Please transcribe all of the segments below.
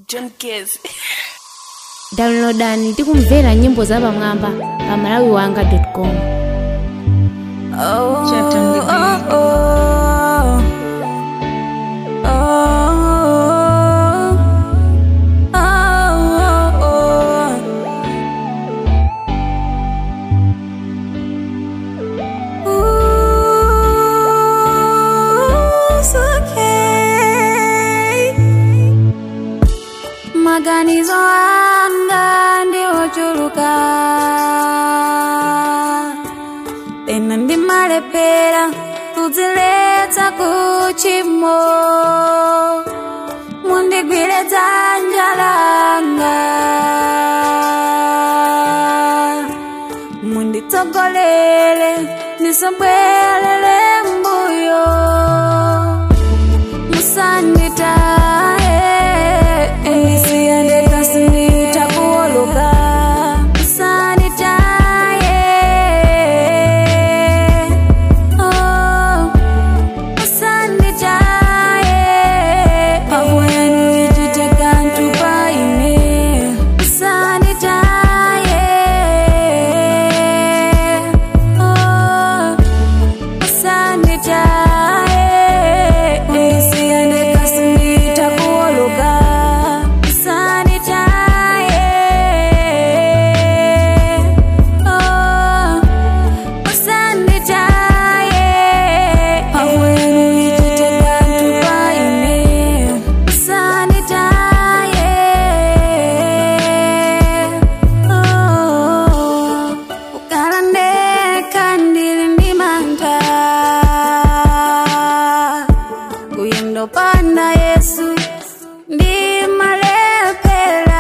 John Case. downloadani tikumvera nyimbo zapamwamba pa malawi wanga com Oh, Chapter on the oh, oh, oh, oh, oh, Ooh, it's okay. maganizo anga ndiwochuluka pena ndimalepera kudziletsa kuchimo mundigwire dzanja langa munditsogolere ndisabwerere mbuyo musanditaye ndisiyandeka sindita kuwoloka musanditaye oh, musanditaye pavuyanu ichiteka ntupaine musanditaye oh, musanditaye ndisiyandeka sindita kuwoloka musanditaye oh, musanditaye pavuyanu ichiteka ntupaine musanditaye oh, ukalandeka ndili ndi mantha kuyendo panda yesu ndimalephera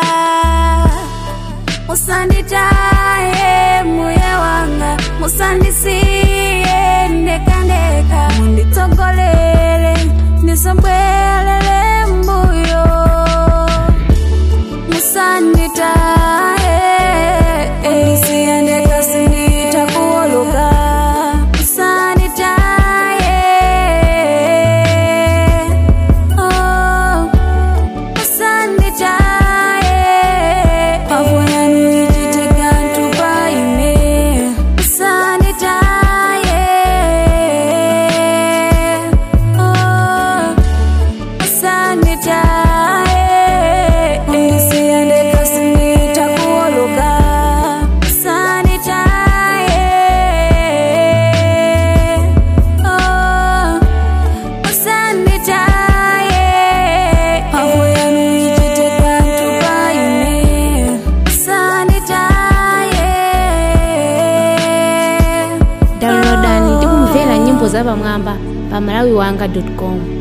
musanditaye muye wanga musandisiye ndekandeka munditsogolere ndisabwerere mbuyo musanditaye ndisiyandeka sindita kuwoloka musanditaye oh, musanditaye pavuyanu ichiteka ntupaine musanditaye oh, musanditaye ndisiyandeka sindita kuwoloka musanditaye oh, musanditaye pavuyanu ichiteka ntupaine musanditaye downloadani tikumvera nyimbo zapamwamba pa malawi wanga com